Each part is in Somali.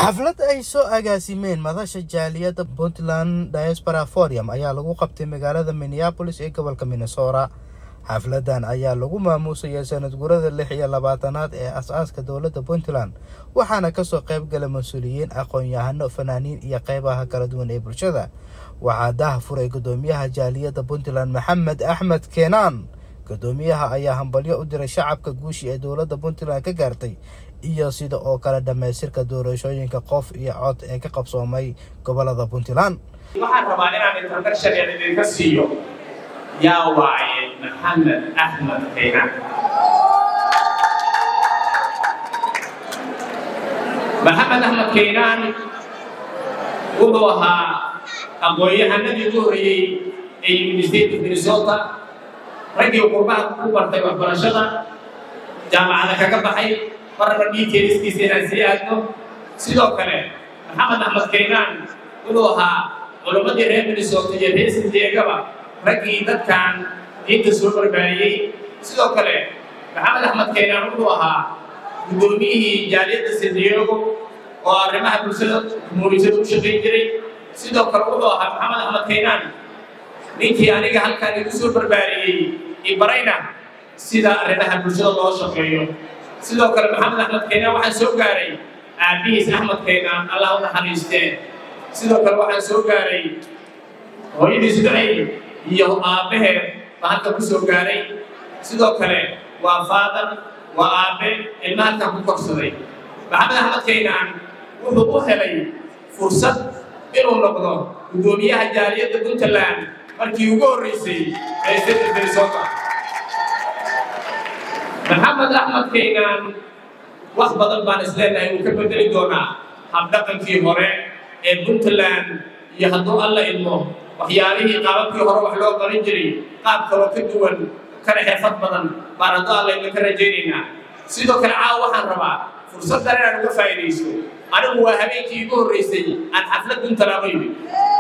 xaflad ay soo agaasimeen madasha jaaliyadda puntland diaspora forum ayaa lagu qabtay magaalada minneabolis ee gobolka minnesota xafladan ayaa lagu maamuusaya sanad gurada lix iyo labaatanaad ee as-aaska dowladda puntland waxaana kasoo qayb gala mas-uuliyiin aqoon-yahano fanaaniin iyo qeybaha kala duwan ee bulshada waxaa daha furay gudoomiyaha jaaliyadda puntland maxamed axmed keenaan gudoomiyaha ayaa hambalyo u diray shacabka guushi ee dowladda puntland ka gaartay iyo sida oo kale dhammaystirka doorashooyinka qof iyo cod ee ka qabsoomay gobolada puntland waxaan rabaa inaan introduction idinka siiyo yaa waaye maxamed axmed keenaan maxamed axmed keenaan wuxuu ahaa aqoon-yahanadii ugu horreeyey ee university of minnesota raggii qurbaha ku bartay waxbarashada jaamacada kaga baxay marnaba dhiigkeeliskiisa inaan sii aadno sidoo kale maxamed axmed keenaan wuxuu ahaa culammadii reer minnesota iyo reer sindiegaba raggii dadkan diinta soo barbaariyey sidoo kale maxamed axmed keenaan wuxuu ahaa guddoomiyihii jaaliyadda sindiego oo arrimaha bulshada jumhuuriyadda u shaqayn jiray sidoo kale wuxuu ahaa maxamed axmed keenaan ninkii aniga halkan igu soo barbaariyey ibarayna sida arrimaha bulshada loo shaqeeyo sidoo kale maxamed axmed keenaan waxaan soo gaaray aabbihiis axmed keenaan allah u naxariistee sidoo kale waxaan soo gaaray hooyadiis ducay iyo aabbaheed baa halkan ku soo gaaray sidoo kale waa faadan waa aabbe ilma halkan ku korsaday maxamed axmed keenaan wuxuu u helay fursad inuu noqdo guddoomiyaha jaaliyadda puntland markii ugu horreysay ee state minnesota maxamed axmed keenaan wax badan baan isleenahay uu ka bedeli doonaa habdhaqankii hore ee puntland iyo hadduu alla idmo waxyaalihii qaababkii hore wax loo qaban jiray qaab kaloo ka duwan kana xirfad badan baan hadduu alla idmo ka rajaynaynaa sidoo kale caawa waxaan rabaa fursaddan inaan uga faa'iidaysto anigu waa habeenkii igu horreysay aan xaflad puntland u yimid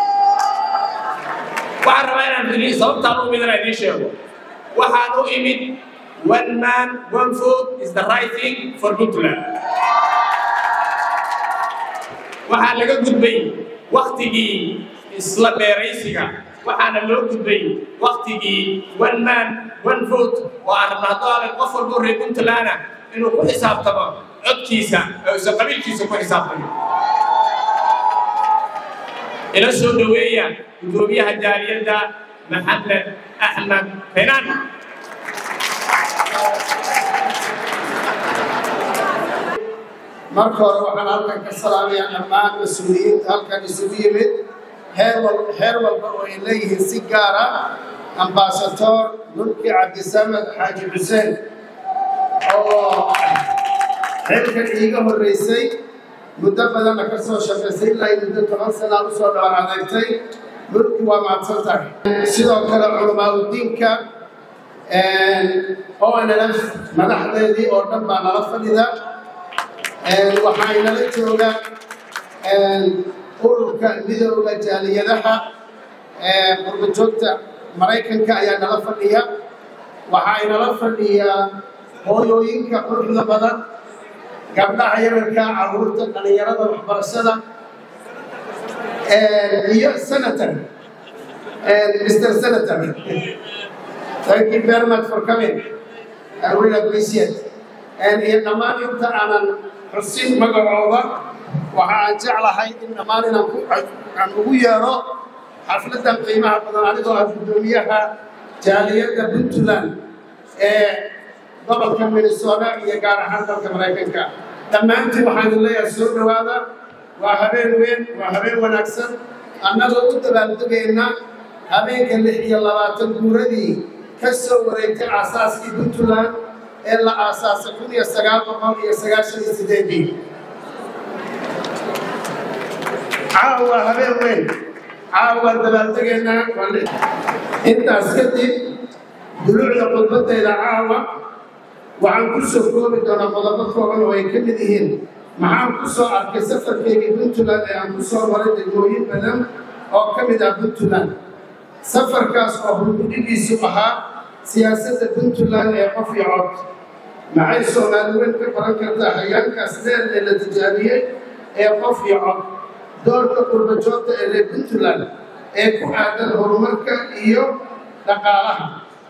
waxaan rabaa inaan idin sababtaan u midana idiin sheego waxaan u imid one man one food is the right thing for puntland waxaa laga gudbay waktigii isla dheeraysiga waxaana loo gudbay waktigii one man one food oo aan rabna hadduu alan qof walba reer puntlandna inuu ku xisaabtamo codkiisa oo isa qabiilkiisa ku xisaabtamo ila soo dhoweeya gudoomiyaha jaaliyadda maxamed axmed keenaan marka hore waxaan halkan ka salaamayaa dhammaan mas-uuliyiinta halkan isugu yimid heer walba oo ay leeyihiin si gaara ambasator mulki cabdisamed xaaji xuseen oo xilkan iiga horreysay muddo badanna ka soo shaqaysay ilaa muddo toban sanaa u soo dhabar adeegtay mulki waa mahadsan tahay sidoo kale culamaauddiinka onlf madaxdeedii oo dhan baa nala fadhida waxaa inala jooga ururka midooda jaaliyadaha qurbajoogta maraykanka ayaa nala fadhiya waxaa inala fadhiya hooyooyinka quruxda badan gabdhaha yararka carruurta dhallinyarada waxbarashada iyo senator mr senator thank you very much for coming I really appreciate iyo dhammaan inta aanan xusin magacooda waxa aan jeclahay in dhammaan inaan aan ugu yeero xafladdan qiimaha badan anigoo ah guddoomiyaha jaaliyadda puntland ee gobolka minnesota iyo gaar ahaan dalka maraykanka dhammaantiin waxaan idin leeyahay soo dhowaada waa habeen weyn waa habeen wanaagsan annagoo u dabaaldegayna habeenka lix iyo labaatan guuradii ka soo wareegtay aasaaskii puntland ee la aasaasay kun iyo sagaal boqol iyo sagaashan iyo sideedii caawa habeen weyn caawa dabaaldegeennaa intaas kadib duluucda khudbadayda caawa waxaan ku soo koobi doonaa qodobo kooban oo ay ka mid yihiin maxaan ku soo arkay safarkeygii puntland ee aan ku soo maray degmooyin badan oo ka mid ah puntland safarkaas oo hurgudhigiisu ahaa siyaasadda puntland ee qof iyo cod maxay soomaaliweyn ka baran kartaa hayaankaas dheer ee la tijaabiyey ee qof iyo cod doorka qurbajoogta ee reer puntland ee ku aadan horumarka iyo dhaqaalaha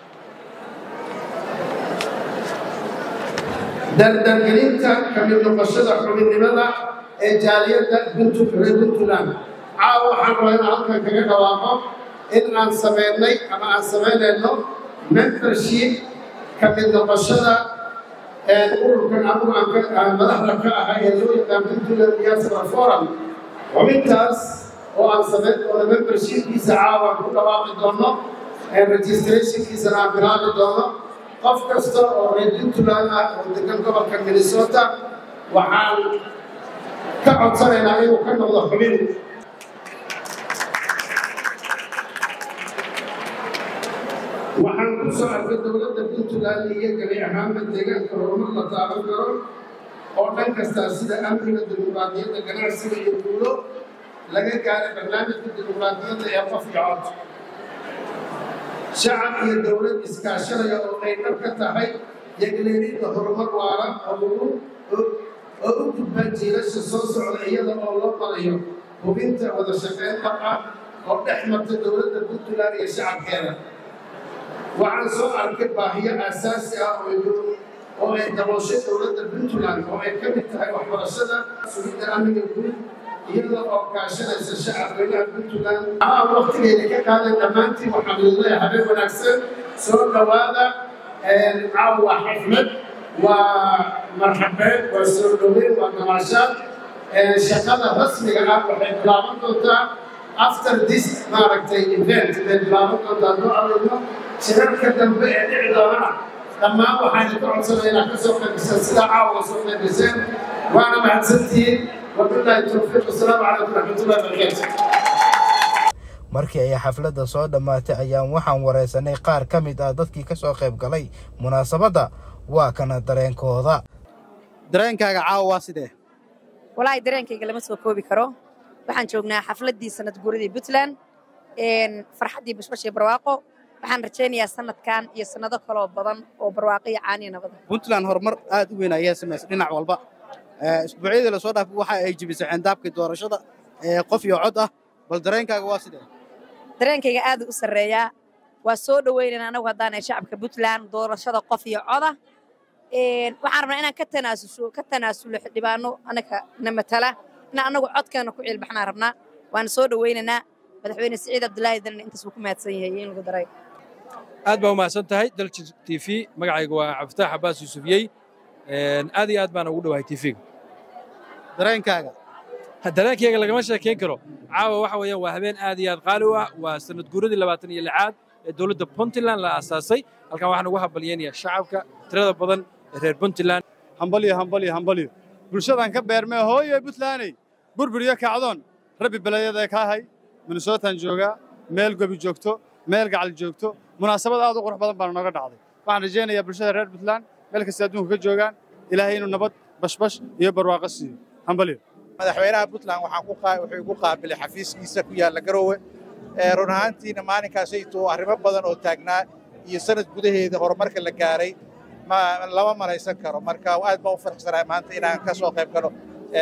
dardargelinta ka mid noqoshada xubinnimada ee jaaliyadda reer puntland caawa waxaan rabaa inaan halkan kaga dhawaaqo in aan sameynay ama aan samaynayno membership ka mid noqoshada ururkan anugu aan madaxda ka ahay ee loo yaqaan puntland diaspora forum xubintaas oo aan samayn doono membershipkiisa caawa aan ku dhawaaqi doono registrationkiisana aan bilaabi doono qof kasta oo reer puntland ah oo degan gobolka minnesota waxaan ka codsanaynaa inuu ka noqdo xubin waxaan ku soo arkay dowladda puntland iyo gabi ahaanba deegaanka horumar la taaban karo oo dhan kastaa sida amniga dimuqraadiyadda ganacsiga iyo guulo laga gaaray barnaamijka dimuqraadiyadda ee qof iyo cod shacab iyo dowlad iskaashanaya oo ay dhab ka tahay yagleelidda horumar waara oo u gudbaan jiilasha soo socda iyada oo loo marayo hubinta wada shaqeyn dhab ah oo dhex marta dowladda puntland iyo shacabkeeda waxaan soo arkay baahiyo aasaasi ah oo ay dabooshay dowladda puntland oo ay ka mid tahay waxbarashada sugidda amniga guud iyada oo kaashanaysa shacabweynaha puntland aan waktigeeda ka qaadan dhammaantiin waxaan leedahay habeen wanaagsan soo dhowaada caawa xaflad waa marxabeed waa soo dhoweyn waa gamaashaad shaqada rasmiga ah waxay bilaaban doontaa after this maaragtay event bay bilaaban doontaa doo aragno shirarka dambe ee dhici doonana dhammaan waxaan ka codsanaya inaad ka soo qaybisaan sidaa caawa soo qaybiseen waana mahadsantihiin wabillahi towfiiq wasalaamu calaykum raxmatullahi wabarakaatu markii ay xafladda soo dhammaatay ayaan waxaan wareysanay qaar ka mid ah dadkii ka soo qayb galay munaasabadda waa kana dareenkooda dareenkaaga caawa waa sidee walaahi dareenkayga lama soo koobi karo waxaan joognaa xafladdii sanad guuradii puntland farxaddii bashbashii barwaaqo waxaan rajaynayaa sanadkan iyo sannado kaloo badan oo barwaaqo iyo caaniya nabada puntland horumar aad u weyn ayaa samaysay dhinac walba isbuucyadii lasoo dhaafay waxa ay jibisay xendaabkii doorashada ee qof iyo cod ah bal dareenkaaga waa sidee dareenkayga aad u sarreeyaa waa soo dhoweynayna anagu haddaanay shacabka puntland doorashada qof iyo coda waxaan rabnaa inaan ka tanaasusho ka tanaasulo xildhibaano annaga na matala inaan annagu codkeena ku ciilbaxnaan rabnaa waana soo dhoweynaynaa madaxweyne siciid cabdulaahi dalan intaas wuu ku mahadsan yahay in lagu daray aad baa u mahadsan tahay dalji t v magacayga waa cabdifatax cabbaas yuusufiyey aad iyo aad baan ugu dhowahay tv-ga dareenkaaga dareenkayga lagama sheekayn karo caawa waxa weeyaan waa habeen aad iyo aad qaali u ah waa sanad guuradii labaatan iyo lixaad ee dowladda puntland la aasaasay halkan waxaan ugu hambalyaynayaa shacabka tirada badan ee reer puntland hambalyo hambalyo hambalyo bulshadaan ka beermee hooye puntlandey burbur iyo kacdoon rabbi belayada kaahay minnesotaan joogaa meel gobi joogto meel gacal joogto munaasabad aad u qurux badan baana nooga dhacday waxaan rajaynayaa bulshada reer puntland meel kasta adduunka ka joogaan ilaahay inuu nabad bashbash iyo barwaaqo siiyo hambalyo madaxweynaha puntland wuxuu igu qaabilay xafiiskiisa ku yaalla garoowe run ahaantiina maalinkaasaytu arrimo badan oo taagnaa iyo sanad gudaheeda horumarka la gaaray lama malaysan karo marka aad baan u faraxsanahay maanta inaan ka soo qayb galo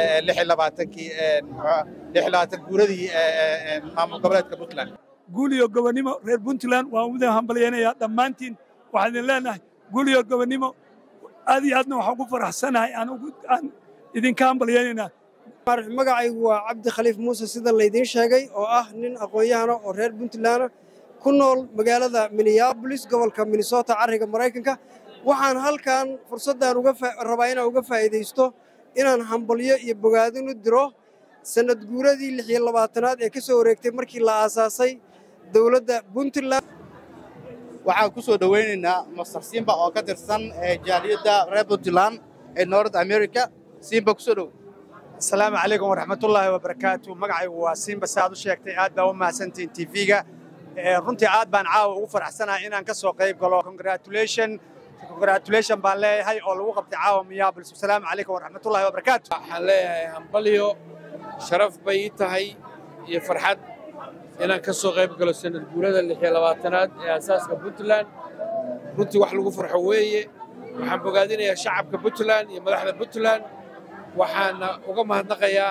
guuradii maamul goboleedka puntland guul iyo gobonnimo reer puntland waan udan hambalyaynayaa dhammaantiin waxaan idin leenahay guul iyo gobonnimo aad iyo aadna waxaan ku faraxsanahay aan idinka hambalyaynaynaa magacaygu waa cabdi khaliif muuse sida laydiin sheegay oo ah nin aqoon-yahana oo reer puntlandna ku nool magaalada minneabolis gobolka minnesota carriga maraykanka waxaan halkan fursaddan rabaa inaan uga faa'iidaysto inaan hambalyo iyo bogaadin u diro sannad guuradii lix iyo labaatanaad ee ka soo wareegtay markii la aasaasay dowladda puntland waxaan ku soo dhowaynaynaa mastar simba oo ka tirsan jaaliyadda reer puntland ee north america simba kusoo dhow asalaamu calaykum waraxmatullaahi wabarakaatu magacaygu waa simba si aad u sheegtay aad baa u mahadsantihiin tv-ga runtii aad baan caawa ugu faraxsanahay inaan ka soo qayb galo congratulation congratulation baan leeyahay oo lagu qabtay caawa minneapolis asalaamu calaykum waraxmatullaahi wabarakaatu waxaan leeyahay hambalyo sharaf bay ii tahay iyo farxad inaan ka soo qayb galo sanad guurada lix iyo labaatanaad ee asaaska puntland runtii wax lagu farxo weeye waxaan bogaadinayaa shacabka puntland iyo madaxda puntland waxaana uga mahadnaqayaa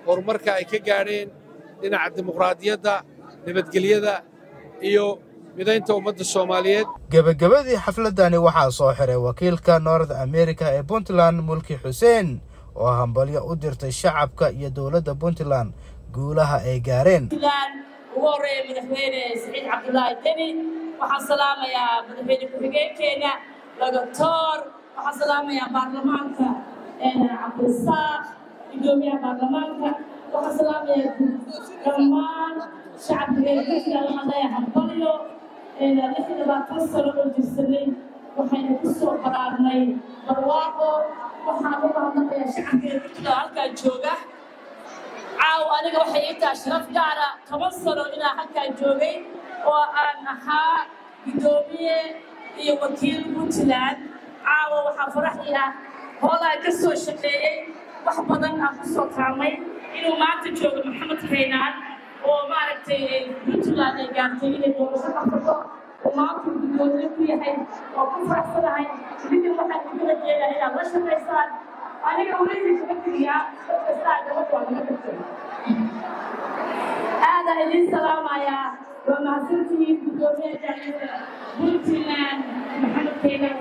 horumarka ay ka gaadheen dhinaca dimuqraadiyadda nabadgelyada iyo midaynta ummadda soomaaliyeed gebagabadii xafladani waxaa soo xiray wakiilka north america ee puntland mulki xuseen oo hambalyo u dirtay shacabka iyo dowladda puntland guulaha ay gaareen ugu horreeya madaxweyne siciid cabdulaahi deni waxaan salaamayaa madaxweyne ku-xigeenkeena doctor waxaan salaamayaa baarlamaanka cabdirasaaq gudoomiyaha baarlamaanka waxaan salaamayaa dhammaan shacabka reer puntland waxaan leeyahay hambalyo lix iyo labaatan sano oo jirsanay waxaynu ku soo baraarnay barwaaqo waxaan u mahadnaqayaa shacabka reer puntland halkaa jooga caaw aniga waxay ii tahay sharaf gaara toban sano inaan halkaan joogay oo aan ahaa guddoomiye iyo wakiil puntland caawa waxaa faraxii ah hoolaan ka soo shaqeeyey wax badan aan ku soo taamay inuu maanta joogo maxamed kaynaan oo maaragtay puntland ay gaartay inay doorasho qafato oo maanta guddoomiye ku yahay oo ku faraxsanahay midin waxaan ugu rajeeyaa inaad la shaqaysaan aniga welihi kaga tiriyaa dadkastaa gabadh waa naga tagtay aadaan idiin salaamayaa waa mahadsantihiin guddoomiyaha jaaliyada puntland maxamed keenan